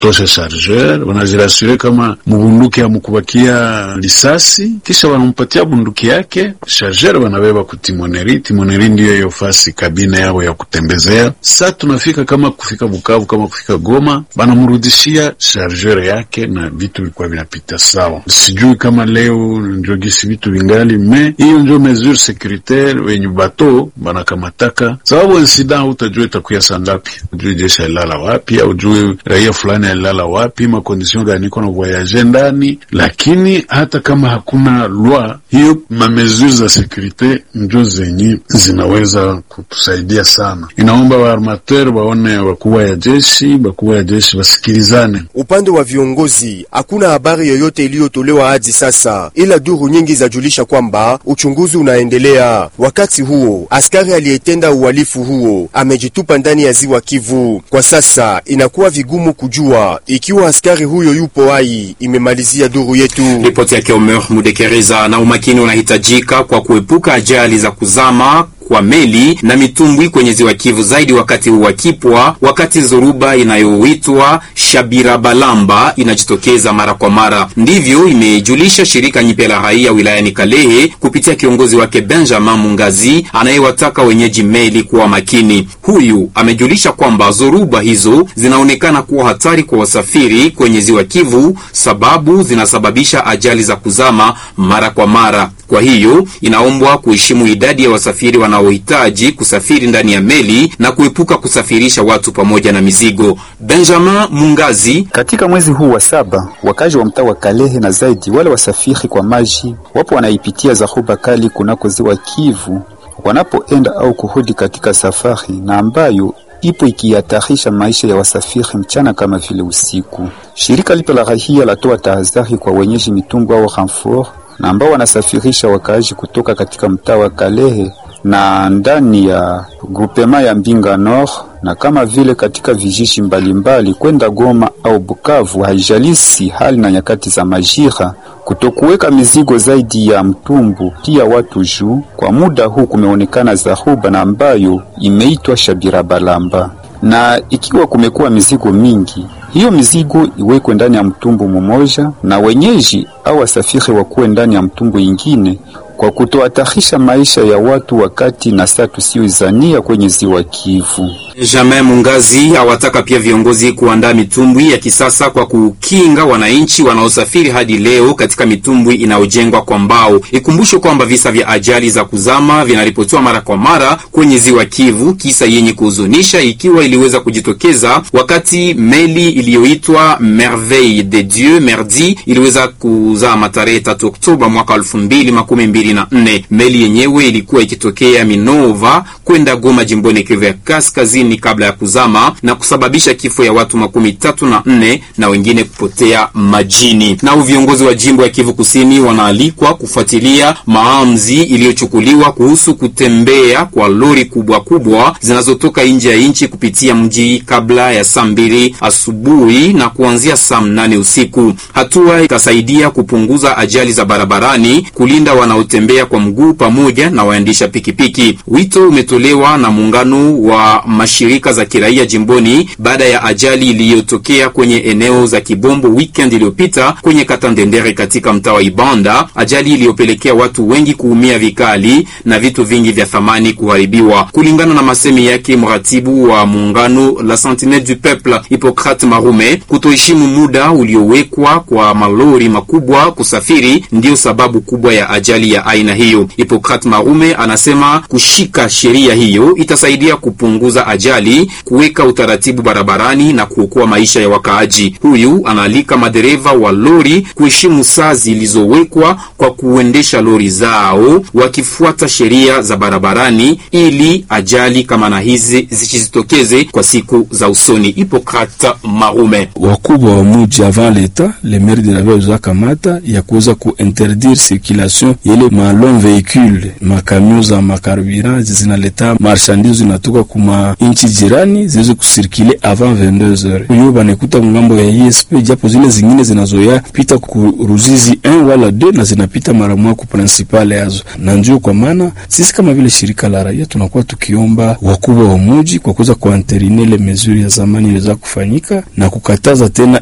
wanatosha chargeur, wanajirasure kama mubunduki amukubakia lisasi, kisha wanampatia bunduki yake chargeur, wanabeba kutimoneri. Timoneri ndiyo hiyo fasi kabine yao ya kutembezea. Sa tunafika kama kufika Bukavu, kama kufika Goma, banamrudishia chargeur yake na vitu vilikuwa vinapita sawa. Sijui kama leo njogisi vitu vingali me, hiyo njo mesure securitaire wenye bato banakamataka, sababu insida utajua itakuya saa ngapi, ujue jeshi alilala wapi, au ujue raia fulani alilala wapi, makondisyon gani iko na voyage ndani. Lakini hata kama hakuna lwa hiyo, mamesure za sekurite njo zenye zinaweza kutusaidia sana. Inaomba waarmateur waone wakubwa ya jeshi, wakubwa ya jeshi wasikilizane. Upande wa viongozi hakuna habari yoyote iliyotolewa hadi sasa, ila duru nyingi zajulisha kwamba uchunguzi unaendelea. Wakati huo askari aliyetenda uhalifu huo amejitupa ndani ya ziwa Kivu. Kwa sasa inakuwa vigumu kujua ikiwa askari huyo yupo hai, imemalizia duru yetu. Ripoti yake Omer Mudekereza. Na umakini unahitajika kwa kuepuka ajali za kuzama kwa meli na mitumbwi kwenye ziwa Kivu, zaidi wakati wa kipwa, wakati zoruba inayoitwa Shabirabalamba inajitokeza mara kwa mara. Ndivyo imejulisha shirika nyipya la raia wilayani Kalehe kupitia kiongozi wake Benjamin Mungazi anayewataka wenyeji meli kuwa makini. Huyu amejulisha kwamba zoruba hizo zinaonekana kuwa hatari kwa wasafiri kwenye ziwa Kivu, sababu zinasababisha ajali za kuzama mara kwa mara. Kwa hiyo inaombwa kuheshimu idadi ya wasafiri wanaohitaji kusafiri ndani ya meli na kuepuka kusafirisha watu pamoja na mizigo. Benjamin Mungazi: katika mwezi huu wa saba, wakazi wa mtaa wa Kalehe na zaidi wale wasafiri kwa maji wapo wanaipitia dharuba kali kunako ziwa Kivu wanapoenda au kurudi katika safari na ambayo ipo ikihatarisha maisha ya wasafiri mchana kama vile usiku. Shirika lipo la rahia latoa tahadhari kwa wenyeji mitungu au renfort na ambao wanasafirisha wakaaji kutoka katika mtaa wa Kalehe na ndani ya grupema ya Mbinga Nord na kama vile katika vijiji mbalimbali kwenda Goma au Bukavu, haijalisi hali na nyakati za majira, kutokuweka mizigo zaidi ya mtumbu pia watu juu. Kwa muda huu kumeonekana dharuba na ambayo imeitwa Shabirabalamba, na ikiwa kumekuwa mizigo mingi hiyo mizigo iwekwe ndani ya mtumbu mmoja na wenyeji au wasafiri wakuwe ndani ya mtumbu ingine, kwa kutohatarisha maisha ya watu wakati na saa tusiyoizania kwenye ziwa Kivu. Benjamin Mungazi awataka pia viongozi kuandaa mitumbwi ya kisasa kwa kukinga wananchi wanaosafiri hadi leo katika mitumbwi inayojengwa kwa mbao. Ikumbushwe kwamba visa vya ajali za kuzama vinaripotiwa mara kwa mara kwenye ziwa Kivu, kisa yenye kuhuzunisha ikiwa iliweza kujitokeza wakati meli iliyoitwa Merveille de Dieu Merdi iliweza kuzama tarehe 3 Oktoba mwaka 2024. Meli yenyewe ilikuwa ikitokea Minova kwenda Goma jimboni Kivu ya Kaskazini kabla ya kuzama na kusababisha kifo ya watu makumi tatu na nne na wengine kupotea majini. Nao viongozi wa jimbo ya Kivu Kusini wanaalikwa kufuatilia maamuzi iliyochukuliwa kuhusu kutembea kwa lori kubwa kubwa zinazotoka nje ya nchi kupitia mji kabla ya saa mbili asubuhi na kuanzia saa mnane usiku. Hatua itasaidia kupunguza ajali za barabarani, kulinda wanaotembea kwa mguu pamoja na waendesha pikipiki. Wito umetolewa na muungano wa mashirika za kiraia jimboni baada ya ajali iliyotokea kwenye eneo za Kibombo weekend iliyopita kwenye kata Ndendere katika mtaa wa Ibanda, ajali iliyopelekea watu wengi kuumia vikali na vitu vingi vya thamani kuharibiwa. Kulingana na masemi yake mratibu wa muungano la Sentinelle du Peuple Hippocrate Marume, kutoheshimu muda uliowekwa kwa malori makubwa kusafiri ndiyo sababu kubwa ya ajali ya aina hiyo. Hippocrate Marume anasema kushika sheria hiyo itasaidia kupunguza ajali, kuweka utaratibu barabarani na kuokoa maisha ya wakaaji. Huyu anaalika madereva wa lori kuheshimu saa zilizowekwa kwa kuendesha lori zao wakifuata sheria za barabarani ili ajali kama na hizi zisijitokeze kwa siku za usoni. Hippocrate Marume: wakubwa wa muji avant leta le maire de la ville za kamata ya kuweza kuinterdire circulation yele malong veicule makamion za makarburant zinaleta marchandise zinatoka kuma nchi jirani ziweze kusirkile avant 22h. Hiyo banaikuta ngambo ya ISP, japo zile zingine zinazoya pita ku Ruzizi 1 wala 2 na zinapita mara moja ku principale yazo, na ndio kwa maana sisi kama vile shirika la raia tunakuwa tukiomba wakubwa wa muji kwa kuweza kuanterine ile mezuri ya zamani iliweza kufanyika na kukataza tena